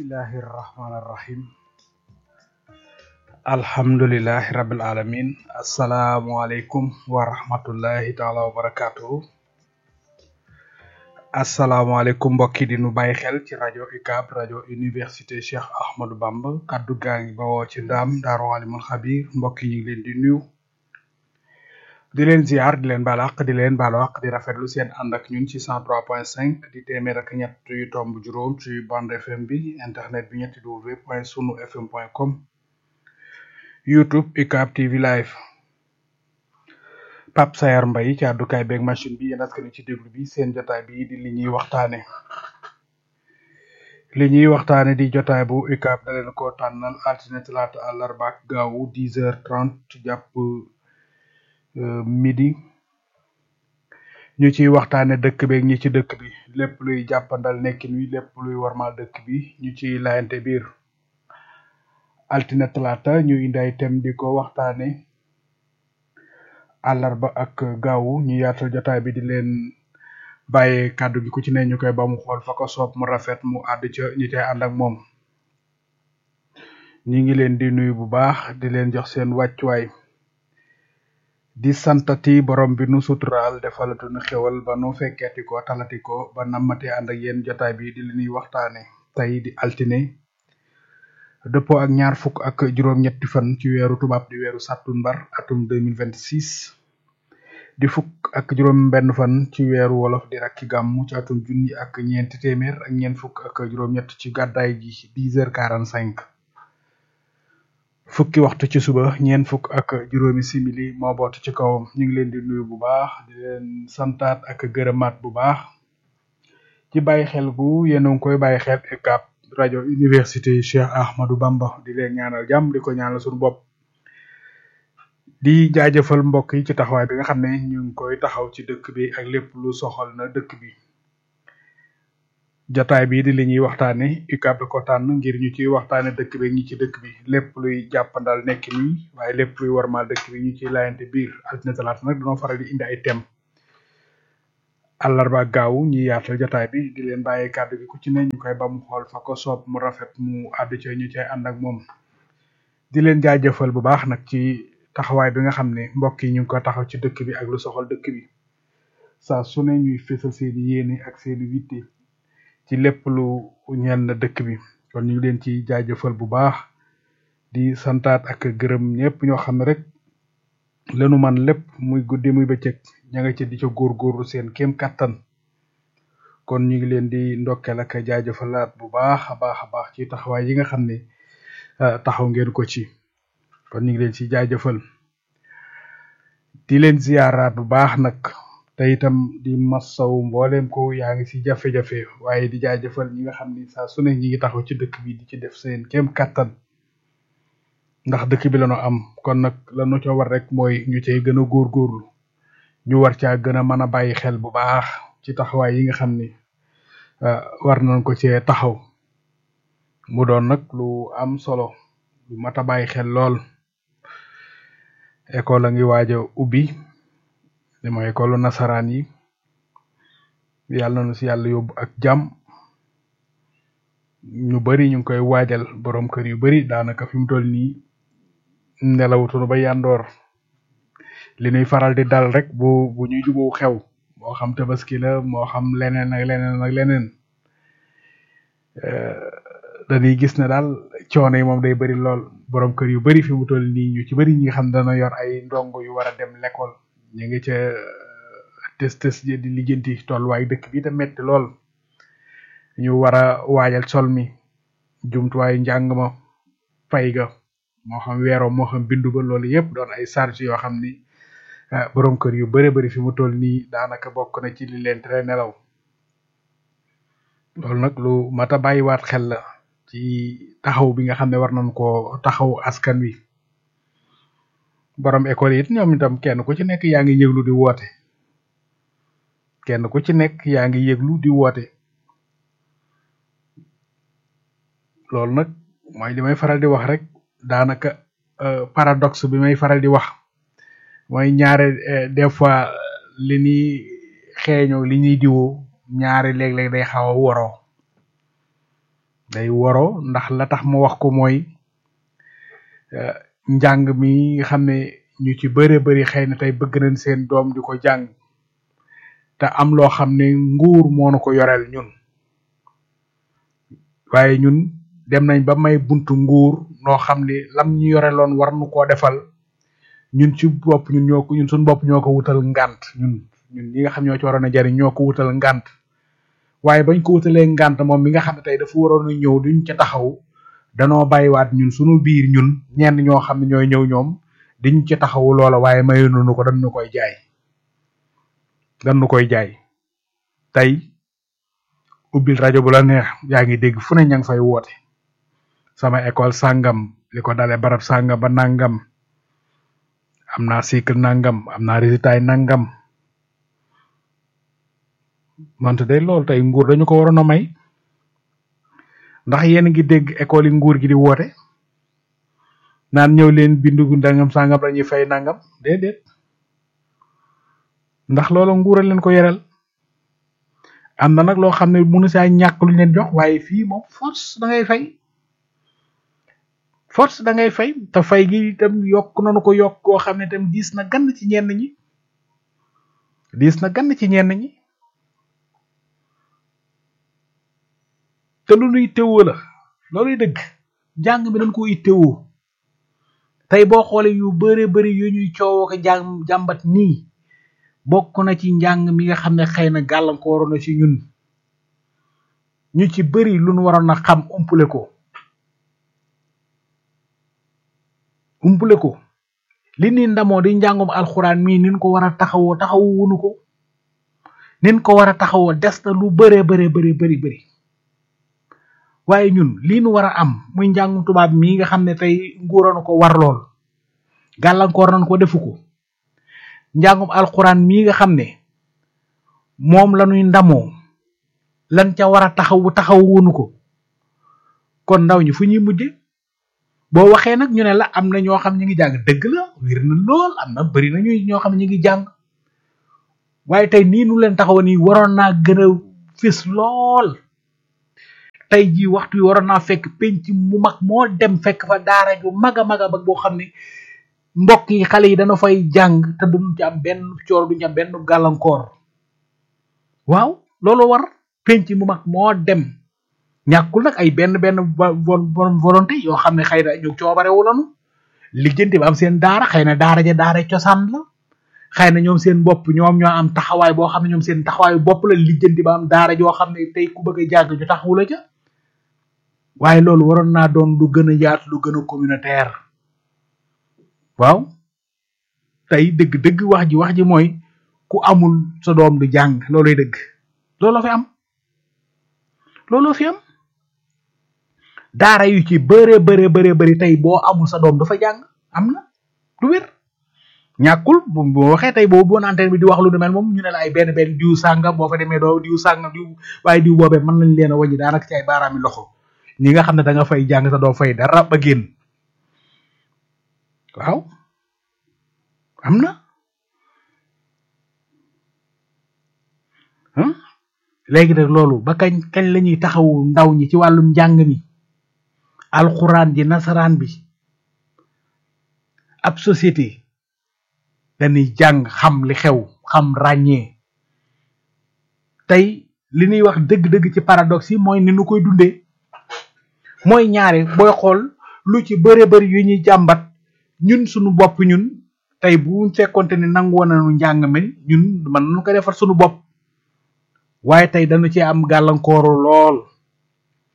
bismillahi rahmaani rahim alhamdulilahi rabil alamin asalaamualeykum wa rahmatullahi taala wa barakatuhu asalaamualeykum mbokki di nu bàyyi xel ci rajo UCAB rajo université Cheikh Ahmadou Bamba kaddu gaa ngi bawoo ci ndaam daaru alimul xabir mbokk yi ñu ngi leen di nuyu di leen ziar di leen baal àq di leen baalu àq di rafetlu seen ànd ak ñun ci 103.5 di téeméer ak ñett yu tomb juróom ci bande FM bi internet bi ñetti w point sunu fm point com youtube UCAB TV live Pape Sayar Mbaye ci àddukaay beeg machine bi yéen askan ci déglu bi seen jotaay bi di li ñuy waxtaane li ñuy waxtaane di jotaay bu UCAB da leen ko tànnal altine talaata àllarba ak gaawu 10 heures 30 jàpp midi ñu ciy waxtaane dëkk beeg ñi ci dëkk bi lépp luy jàppandal nekkin wi lépp luy warmal dëkk bi ñu ciy layante biir altine talaata ñu indi ay thème di ko waxtaane àllarba ak gaawu ñu yaatal jotaay bi di leen bàyyee kàddu gi ku ci ne ñu koy ba mu xool fa ko soob mu rafet mu àdd ca ñi cay ànd ak moom ñi ngi leen di nuyu bu baax di leen jox seen wàccuwaay di santati borom bi nu suturaal defalatu nu xewal ba nu fekkeeti ko talati ko ba nammate ànd ak yéen jotaay bi di li ñuy waxtaane tey di altine dëppoo ak ñaar fukk ak juróom-ñetti fan ci weeru tubaab di weeru sàttumbar atum 2026 di fukk ak juróom benn fan ci weeru wolof di rakki gàmmu ci atum junni ak ñeenti téeméer ak ñeent fukk ak juróom-ñett ci gàddaay gi 10 heures 45 fukki waxtu ci suba ñeent fukk ak juróomi simili moo boot ci kawam ñu ngi leen di nuyu bu baax di leen santaat ak gërëmaat bu baax ci bàyyi xel gu yéen a ngi koy bàyyi xel UCAB rajo université Cheikh Ahmadou Bamba di leen ñaanal jàmm di ko ñaanal suñu bopp di jaajëfal mbokk yi ci taxawaay bi nga xam ne ñu ngi koy taxaw ci dëkk bi ak lépp lu soxal na dëkk bi jotaay bi di li ñuy waxtaane UCAB da ko tànn ngir ñu ciy waxtaane dëkk bi ñi ci dëkk bi lépp luy jàppandal nekk nii waaye lépp luy warmal dëkk bi ñu ciy laayante biir altine talaata nag dañoo faral di indi ay thème àllarba gaaw ñi yaatal jotaay bi di leen bàyyee kàddu gi ku ci ne ñu koy ba mu xool fa ko soob mu rafet mu àddu ca ñu cay ànd ak moom di leen jaajëfal bu baax nag ci taxawaay bi nga xam ne mbokk yi ñu ngi ko taxaw ci dëkk bi ak lu soxal dëkk bi saa su ne ñuy fésal seeni yéene ak seeni witte ci lépp lu ñeel na dëkk bi kon ñu ngi leen ci jaajëfal bu baax di santaat ak gërëm ñëpp ñoo xam ne rek lenu man lépp muy guddi muy bëccëg ña nga ci di ca góorgóorlu seen kéem kattan kon ñu ngi leen di ndokkeel ak jaajëfalaat bu baax a baax a baax ci taxawaay yi nga xam ne taxaw ngeen ko ci kon ñu ngi leen ci jaajëfal di leen ziyaaraat bu baax nag te itam di massaw mbooleem ko yaa ngi ci jafe-jafe waaye di jaajëfal ñi nga xam ni saa su ne ñi ngi taxaw ci dëkk bi di ci def seen kéem kattan ndax dëkk bi lañu am kon nag lañu ca war rek mooy ñu cay gën a góorgóorlu ñu war caa gën a mën a bàyyi xel bu baax ci taxawaay yi nga xam ni war nañ ko cee taxaw mu doon nag lu am solo lu mat a bàyyi xel lool école a ngi waaj a ubbi dama école nasaraan yi yàlla na si yàlla yóbbu ak jàmm ñu bari ñu ngi koy waajal borom kër yu bari daanaka fi mu toll nii nelawutunu ba yandoor li ñuy faral di dal rek bu bu ñuy jubu xew moo xam tabaski la moo xam leneen ak leneen ak leneen dañuy gis ne daal coono yi moom day bari lool borom kër yu bari fi mu toll nii ñu ci bari ñi nga xam dana yor ay ndongo yu war a dem l'école ñu ngi ca tës tës di lijjanti tolluwaay dëkk bi te metti lool ñu war a waajal sol mi jumtuwaay njàng ma fay ga moo xam weeroo moo xam bindu ba loolu yëpp doon ay charge yoo xam ni borom kër yu bare bari fi mu toll nii daanaka bokk na ci li leen tere nelaw loolu nag lu mat a bàyyiwaat xel la ci taxaw bi nga xam ne war nañ koo taxaw askan wi borom école yi it ñoom itam kenn ku ci nekk yaa ngi yëglu di woote kenn ku ci nekk yaa ngi yëglu di woote loolu nag mooy li may faral di wax rek daanaka paradoxe bi may faral di wax mooy ñaare des fois li ñuy xeeñoo li ñuy diwoo ñaari léeg-léeg day xaw a woroo day woro ndax la tax ma wax ko mooy njàng mi xam ne ñu ci bëre bëri xëy na tey bëgg nañ seen doom di ko jàng te am loo xam ne nguur moo nu ko yoreel ñun waaye ñun dem nañ ba may buntu nguur noo xam ne lam ñu yoreloon war nu koo defal ñun ci bopp ñun ñoo ko ñun suñu bopp ñoo ko wutal ngànt ñun ñun ñi nga xam ñoo ci waroon a jariñ ñoo ko wutal ngànt waaye bañ ko wutalee ngànt moom mi nga xam ne tey dafa waroon a ñëw duñ ca taxaw danoo bàyyiwaat ñun suñu biir ñun ñenn ñoo xam ne ñooy ñëw ñoom diñ ci taxawu loola waaye mayuñu ko dañ nu koy jaay dañ nu koy jaay tey ubbil rajo bu la neex yaa ngi dégg fu ne ña ngi fay woote sama école sàngam li ko dale barab sàngam ba nangam am naa cycle nangam am naa résultat yi nangam wante day loolu tey nguur dañu ko waroon a may ndax yéen ngi dégg école yi nguur gi di woote naan ñëw leen bindu nangam sàngam dañuy fay nangam déedéet ndax loolu nguur a leen ko yeral am na nag loo xam ne mënu saa ñàkk luñ leen jox waaye fii moom force da ngay fay force da ngay fay te fay gi itam yokk nañu ko yokk koo xam ne itam diis na gann ci ñenn ñi diis na gann ci ñenn ñi te lu nuy teewoo la looluy dëgg jàng bi dañ ko ittewoo tey boo xoolee yu bare bari yu ñuy coowoo ko jàng jàmbat nii bokk na ci njàng mi nga xam ne xëy na gàllankoor na ci ñun ñu ci bari lu nu waroon a xam umpule ko umpule ko li ni ndamoo di njàngum alxuraan mii nin ko war a taxawoo taxawu wunu ko nin ko war a taxawoo des na lu bare bare bare bari bari waaye ñun lii nu war a am muy njàngum tubaab mii nga xam ne tey nguuroon ko war lool gàllankoor nañ ko defu ko njàngum alxuraan mii nga xam ne moom la ñuy ndamoo lan ca war a taxawu taxawu wunu ko kon ndaw ñi fu ñuy mujje boo waxee nag ñu ne la am na ñoo xam ñu ngi jàng dëgg la wér na lool am na bari na ñuy ñoo xam ne ñu ngi jàng waaye tey nii nu leen taxaw nii waroon naa gën a fis lool tey jii waxtu wi waroon naa fekk penc mu mag moo dem fekk fa daara ju mag a mag a mag boo xam ne mbokk yi xale yi dana fay jàng te duñ ci am benn coor duñ ci am benn gàllankoor waaw loolu war penc mu mag moo dem ñàkkul nag ay benn benn bon volonté yoo xam ne xëy na ñu coobarewu lanu lijjanti ba am seen daara xëy na daara ja daara cosaan la xëy na ñoom seen bopp ñoom ñoo am taxawaay boo xam ne ñoom seen taxawaayu bopp la lijjanti ba am daara joo xam ne tey ku bëgg a jàng ñu taxawu la ca waaye loolu waroon naa doon lu gën a yaatu lu gën a communautaire waaw tey dëgg-dëgg wax ji wax ji mooy ku amul sa doom du jàng looloy dëgg looloo fi am looloo fi am daara yu ci bëree bëree bëree bëri tey boo amul sa doom dafa jàng am na du wér ñàkkul bu boo waxee tey boobu boon antenne bi di wax lu du mel moom ñu ne la ay benn benn diw sàngam boo fa demee doo diw sàngam diw waaye diw boobee mën nañ leen a wàññi daanaka ci ay baaraami loxo ñi nga xam ne da nga fay jàng sa doo fay dara ba génn waaw am na léegi nag loolu ba kañ kañ la ñuy taxawu ndaw ñi ci wàllum njàng mi alxuraan ji nasaraan bi ab société dañuy jàng xam li xew xam ràññee tey li ñuy wax dëgg-dëgg ci paradoxe yi mooy ni nu koy dundee mooy ñaare booy xool lu ci bëre bëri yu ñuy jàmbat ñun suñu bopp ñun tey bu fekkonte ni nangu nañu njàng mi ñun mën nañu ko defar suñu bopp waaye tey dañu ci am gàllankooru lool